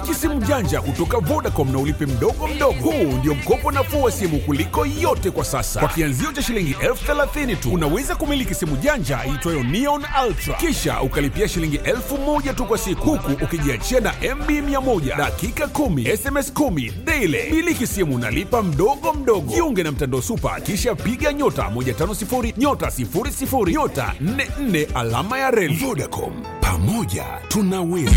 Miliki simu janja kutoka Vodacom na ulipe mdogo mdogo. Huu ndio mkopo nafuu wa simu kuliko yote kwa sasa. Kwa kianzio cha shilingi elfu thelathini tu unaweza kumiliki simu janja iitwayo Neon Ultra, kisha ukalipia shilingi elfu moja tu kwa siku, huku ukijiachia na MB 100 dakika 10 SMS 10 daily. Miliki simu nalipa mdogo mdogo. Jiunge na mtandao Super, kisha piga nyota 150 nyota 00 nyota 44 alama ya reli. Vodacom, pamoja tunaweza.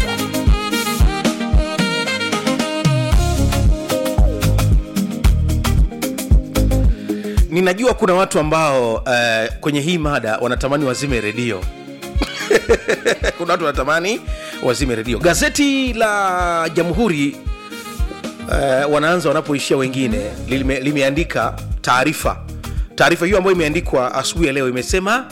ninajua kuna watu ambao uh, kwenye hii mada wanatamani wazime redio kuna watu wanatamani wazime redio gazeti la jamhuri uh, wanaanza wanapoishia wengine lime, limeandika taarifa taarifa hiyo ambayo imeandikwa asubuhi ya leo imesema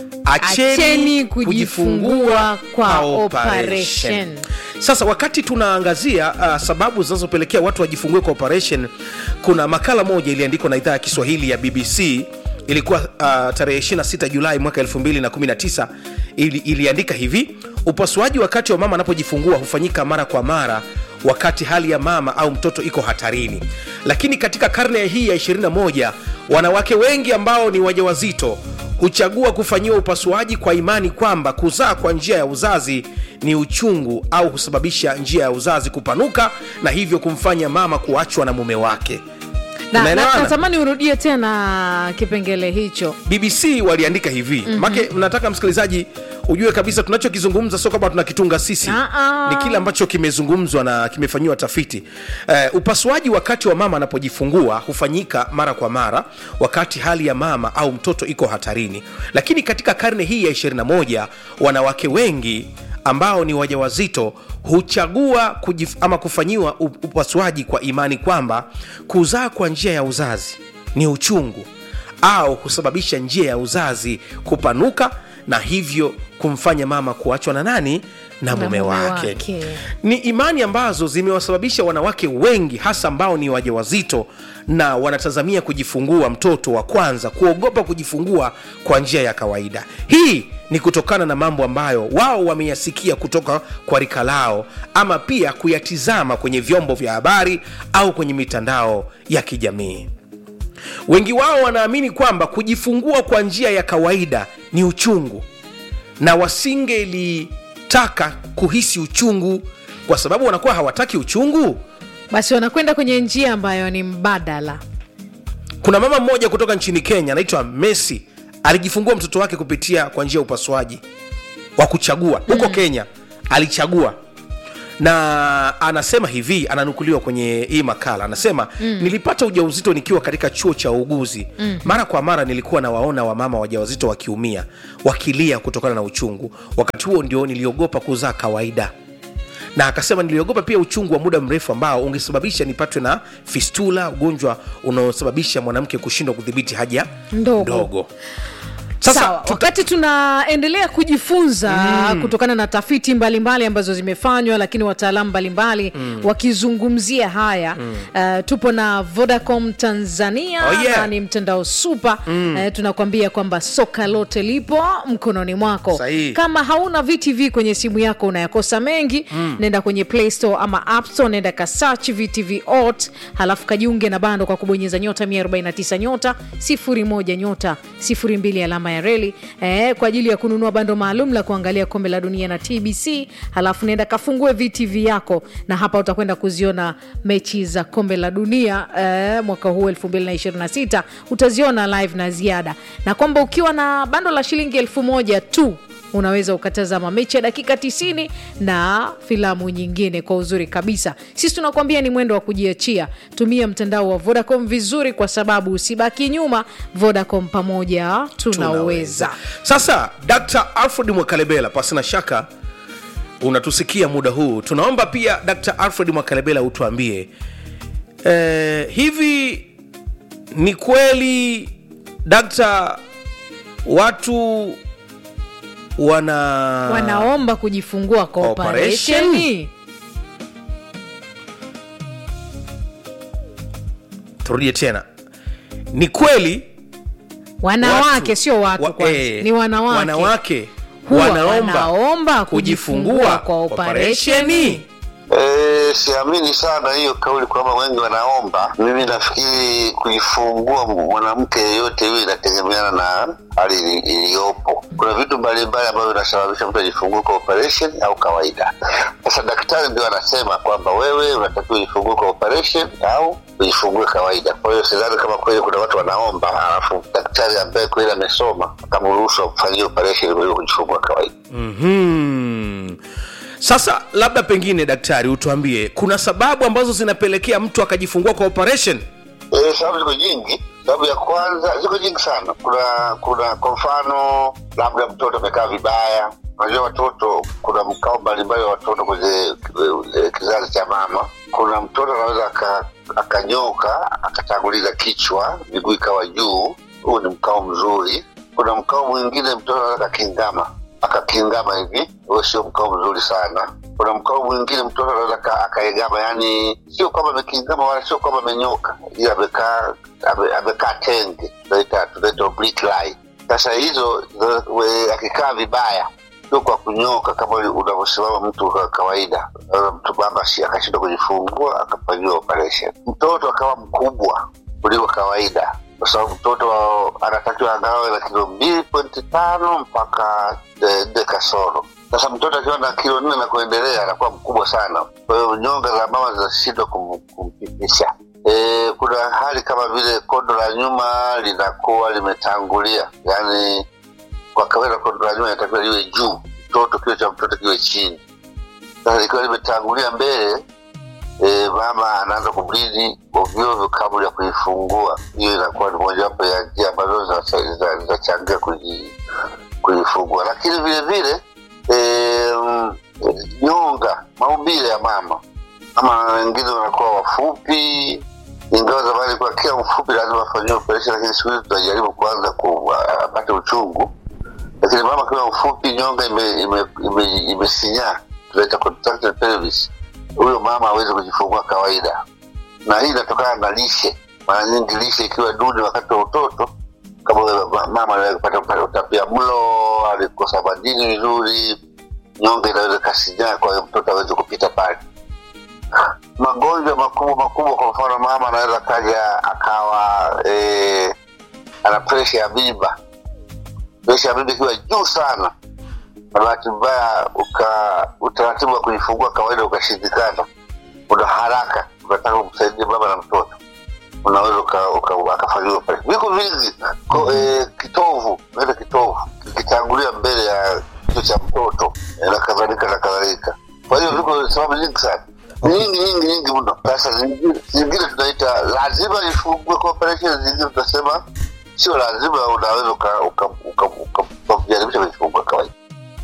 Acheni kujifungua kwa operation. sasa wakati tunaangazia uh, sababu zinazopelekea watu wajifungue kwa operation kuna makala moja iliandikwa na idhaa ya kiswahili ya bbc ilikuwa uh, tarehe 26 julai mwaka 219 ili, iliandika hivi upasuaji wakati wa mama anapojifungua hufanyika mara kwa mara wakati hali ya mama au mtoto iko hatarini lakini katika karne hii ya 21 wanawake wengi ambao ni wajawazito huchagua kufanyiwa upasuaji kwa imani kwamba kuzaa kwa njia ya uzazi ni uchungu au husababisha njia ya uzazi kupanuka na hivyo kumfanya mama kuachwa na mume wake na, na, Unaelewana? natamani urudie tena kipengele hicho bbc waliandika hivi mm-hmm. make nataka msikilizaji ujue kabisa tunachokizungumza sio kwamba tunakitunga sisi Ah-ah. ni kile ambacho kimezungumzwa na kimefanyiwa tafiti uh, upasuaji wakati wa mama anapojifungua hufanyika mara kwa mara wakati hali ya mama au mtoto iko hatarini lakini katika karne hii ya 21 wanawake wengi ambao ni wajawazito huchagua kujif, ama kufanyiwa u- upasuaji kwa imani kwamba kuzaa kwa njia ya uzazi ni uchungu au husababisha njia ya uzazi kupanuka na hivyo kumfanya mama kuachwa na nani na mume mume wake. wake. ni imani ambazo zimewasababisha wanawake wengi hasa ambao ni wajawazito na wanatazamia kujifungua mtoto wa kwanza kuogopa kujifungua kwa njia ya kawaida hii ni kutokana na mambo ambayo wao wameyasikia kutoka kwa rika lao ama pia kuyatizama kwenye vyombo vya habari au kwenye mitandao ya kijamii wengi wao wanaamini kwamba kujifungua kwa njia ya kawaida ni uchungu na wasingelitaka kuhisi uchungu kwa sababu wanakuwa hawataki uchungu basi wanakwenda kwenye njia ambayo ni mbadala kuna mama mmoja kutoka nchini kenya anaitwa messi alijifungua mtoto wake kupitia kwa njia ya upasuaji wa kuchagua huko mm. kenya alichagua na anasema hivi ananukuliwa kwenye hii makala anasema mm. nilipata ujauzito nikiwa katika chuo cha uuguzi mm. mara kwa mara nilikuwa nawaona wamama wajawazito wakiumia wakilia kutokana na uchungu wakati huo ndio niliogopa kuzaa kawaida na akasema niliogopa pia uchungu wa muda mrefu ambao ungesababisha nipatwe na fistula ugonjwa unaosababisha mwanamke kushindwa kudhibiti haja Ndogo. ndogo Sasa, sasa Sawa, tuta- wakati tunaendelea kujifunza mm. kutokana na tafiti mbalimbali mbali ambazo zimefanywa lakini wataalamu mbalimbali mm. wakizungumzia haya mm. uh, tupo na vodacom tanzania Oh, yeah. na ni mtandao supa mm. uh, tunakwambia kwamba soka lote lipo mkononi mwako Sahihi. kama hauna vtv kwenye simu yako unayakosa mengi mm. nenda kwenye play store ama app store nenda kasach vtv ot halafu kajiunge na bando kwa kubonyeza nyota 149 nyota 01 nyota 02 alama ya reli eh, kwa ajili ya kununua bando maalum la kuangalia kombe la dunia na tbc halafu nenda kafungue vtv yako na hapa utakwenda kuziona mechi za kombe la dunia eh, mwaka huu 226 utaziona live na ziada na kwamba ukiwa na bando la shilingi elfu moja tu unaweza ukatazama mechi ya dakika 90 na filamu nyingine kwa uzuri kabisa sisi tunakuambia ni mwendo wa kujiachia tumia mtandao wa vodacom vizuri kwa sababu usibaki nyuma vodacom pamoja tunaweza sasa dr alfred mwakalebela pasina shaka unatusikia muda huu tunaomba pia dr alfred mwakalebela utuambie eh, hivi ni kweli dakta watu wana wanaomba kujifungua kwa Operation? operesheni turudie tena ni kweli wanawake watu- sio watu wa- kwanza eh, ni wanawake wanawake Huwa wanaomba wanaomba kujifungua kujifungua kwa operesheni operesheni E, siamini sana hiyo kauli kwamba wengi wanaomba. Mimi nafikiri kujifungua mwanamke yeyote hiyo inategemeana na hali ili- iliyopo. Kuna vitu mbalimbali ambavyo vinasababisha mtu ajifungue kwa operation au kawaida. Sasa daktari ndio anasema kwamba wewe unatakiwa ujifungue kwa operation au ujifungue kawaida. Kwa hiyo sidhani kama kweli kuna watu wanaomba alafu daktari ambaye kweli amesoma akamruhusu amfanyie operation ili kujifungua kawaida. mm sasa labda pengine daktari utuambie kuna sababu ambazo zinapelekea mtu akajifungua kwa operation Eh, sababu ziko nyingi. Sababu ya kwanza ziko nyingi sana. Kuna kuna kwa mfano, labda mtoto amekaa vibaya. Unajua watoto, kuna mkao mbalimbali wa watoto kwenye eh, kizazi cha mama. Kuna mtoto anaweza aka- akanyoka akatanguliza kichwa, miguu ikawa juu. Huu ni mkao mzuri. Kuna mkao mwingine mtoto anaweza akakingama akakingama hivi, huo sio mkao mzuri sana. Kuna mkao mwingine mtoto anaweza aka- akaegama, yani sio kwamba amekingama wala sio kwamba amenyoka, ila amekaa ame- amekaa tenge, tunaita tunaita oblique lie. Sasa hizo zo- we- akikaa vibaya sio kwa kunyoka kama unavyosimama mtu wa kawaida. Sasa Mtu baba si- akashindwa kujifungua akafanyiwa operation. Mtoto akawa mkubwa kuliko kawaida, kwa sababu mtoto wa- anatakiwa angawe na kilo mbili pointi tano mpaka eh, nne kasoro. Sasa mtoto akiwa na kilo nne na kuendelea anakuwa mkubwa sana, kwa hiyo nyonga za mama zinashindwa kum, kumpitisha. E, kuna hali kama vile kondo la nyuma linakuwa limetangulia, yaani kwa kawaida kondo la nyuma inatakiwa liwe juu, mtoto kilo cha mtoto kiwe chini. Sasa likiwa limetangulia mbele e, mama anaanza kublidi ovyoovyo kabla ya kuifungua. Hiyo inakuwa ni mojawapo ya njia ambazo zinacha- zina- zinachangia kuji- kuifungua, lakini vile vile e, mm, nyonga, maumbile ya mama ama wengine wanakuwa wafupi, ingawa zamani ilikuwa kila mfupi lazima afanyiwe operation, lakini siku hizi tunajaribu kuanza ku- apate uchungu lakini mama akiwa mfupi nyonga imesinyaa ime, ime, ime imesinyaa, tunaita contracted pelvis, huyo mama hawezi kujifungua kawaida, na hii inatokana na lishe. Mara nyingi lishe ikiwa duni wakati wa utoto, kama wewe ma- mama anaweza kupata kupata utapia mlo, alikosa madini vizuri, nyonga inaweza kasinyaa, kwa hiyo mtoto awezi kupita pale. Magonjwa makubwa makubwa, kwa mfano mama anaweza kaja akawa eh, ana presha ya mimba presha ya mimba ikiwa juu sana, na bahati mbaya uka utaratibu wa kujifungua kawaida ukashindikana, una haraka, unataka kumsaidia baba na mtoto, unaweza uka- uka- akafanyiwa pale. Viko vingi ko, eh, kitovu naita kitovu kikitangulia mbele ya kichwa cha mtoto eh, na kadhalika na kadhalika. Kwa hiyo viko sababu nyingi sana nyingi nyingi nyingi mno. Sasa zingine zingine tunaita lazima ifungue kwa operation, zingine tunasema sio lazima, unaweza ukajaribisha uka, uka, uka, uka, ukajaribisha kujifungua kawaida.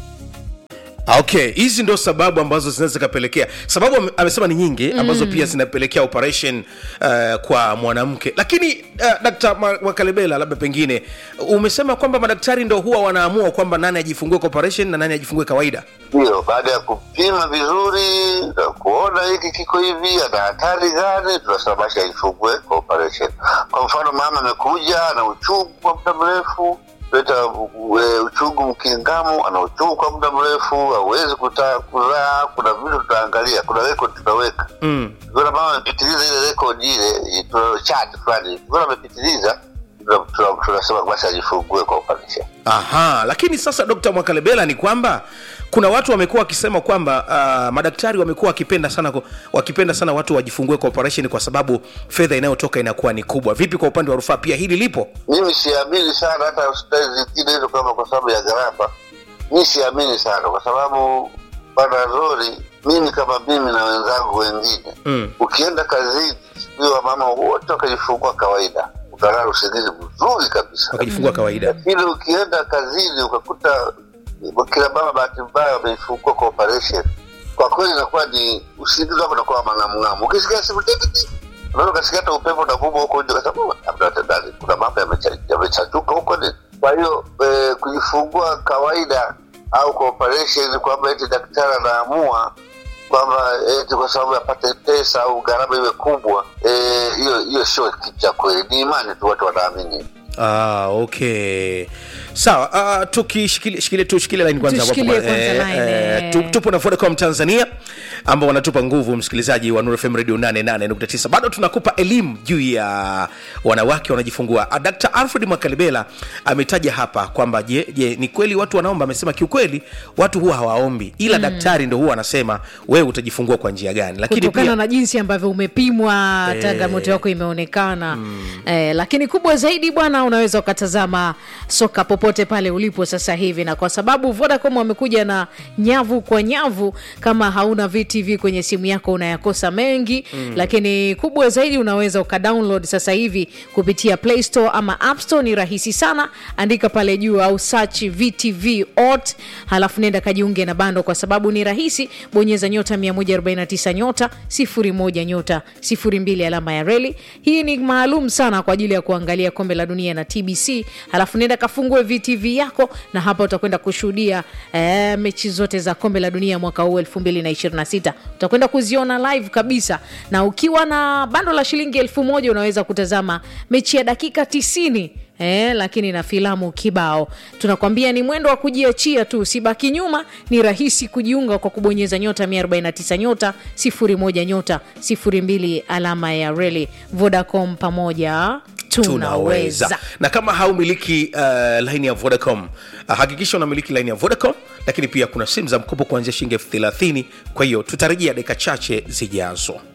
okay hizi ndo sababu ambazo zinaweza zikapelekea sababu ame- amesema ni nyingi ambazo pia zinapelekea operation uh, kwa mwanamke lakini uh, dkt makalebela labda pengine umesema kwamba madaktari ndo huwa wanaamua kwamba nani ajifungue kwa operation na nani ajifungue kawaida Ndio, baada ya kupima vizuri na kuona hiki kiko hivi, ana hatari gani, tunasema basi aifungue kwa operation. Kwa mfano, mama amekuja ana uchungu kwa muda mrefu, leta uchungu mkingamu, ana uchungu kwa muda mrefu, hawezi kuta- kuzaa. Kuna vitu tutaangalia, kuna record tutaweka mm. Ukiona mama amepitiliza ile rekodi ile, tuna chart fulani, ukiona amepitiliza, tuna- tuna- tunasema basi ajifungue kwa operation. aha lakini sasa dkt mwakalebela ni kwamba kuna watu wamekuwa wakisema kwamba uh, madaktari wamekuwa wakipenda sana ku- wakipenda sana watu wajifungue kwa operation kwa sababu fedha inayotoka inakuwa ni kubwa vipi kwa upande wa rufaa pia hili lipo mimi siamini sana hata hospitali zingine hizo kama kwa sababu ya gharama mi siamini sana kwa sababu bana zori mimi kama mimi na wenzangu wengine Mm. ukienda kazini siku hiyo wamama wote wakajifungua kawaida utalala usingizi mzuri kabisa wakijifungua kawaida lakini ukienda kazini ukakuta kila mama bahati mbaya wamejifungua kwa operation kwa kweli inakuwa ni usingizi wako unakuwa mangamngamu ukisikia siku tikiti unaweza ukasikia hata upepo unavuma huko nje kasema labda tandani kuna mambo yamecha- yamechachuka huko ni kwa hiyo eh, kujifungua kawaida au kwa operation kwamba eti daktari anaamua kwamba eti kwa sababu apate pesa au gharama iwe kubwa eh, hiyo hiyo sio kitu cha kweli ni imani tu watu wanaamini Ah, okay sawa uh, tukishikilia shikilia- tushikilie line kwanza hapo Tushikilie hapo. kwanza Eh, line, eh, eh. tu- tupo na vodacom tanzania ambao wanatupa nguvu msikilizaji wa Nuru fm radio 88.9 bado tunakupa elimu juu ya wanawake wanajifungua Ah, dr alfred mwakalibela ametaja hapa kwamba je, je ni kweli watu wanaomba amesema kiukweli watu huwa hawaombi ila mm. daktari ndo huwa anasema wewe utajifungua kwa njia gani lakini kutokana pia na jinsi ambavyo umepimwa Eh. changamoto yako imeonekana eh, lakini kubwa zaidi bwana unaweza ukatazama soka popote pale ulipo sasa hivi na kwa sababu vodacom wamekuja na nyavu kwa nyavu kama hauna vtv kwenye simu yako unayakosa mengi mm. lakini kubwa zaidi unaweza ukadownload sasa hivi kupitia play store ama app store ni rahisi sana andika pale juu au search vtv ot halafu nenda kajiunge na bando kwa sababu ni rahisi bonyeza nyota 149 nyota 01 nyota 02 alama ya reli hii ni maalum sana kwa ajili ya kuangalia kombe la dunia na tbc halafu nenda kafungue vtv yako na hapa utakwenda kushuhudia eh, mechi zote za kombe la dunia mwaka huu 226 utakwenda kuziona live kabisa na ukiwa na bando la shilingi elfu moja unaweza kutazama mechi ya dakika 90 Eh, lakini na filamu kibao tunakwambia ni mwendo wa kujiachia tu usibaki nyuma ni rahisi kujiunga kwa kubonyeza nyota 149 nyota 01 nyota 02 alama ya reli vodacom pamoja tunaweza na kama haumiliki uh, laini ya vodacom uh, hakikisha unamiliki laini ya vodacom lakini pia kuna simu za mkopo kuanzia shilingi elfu thelathini kwa hiyo tutarejea dakika chache zijazo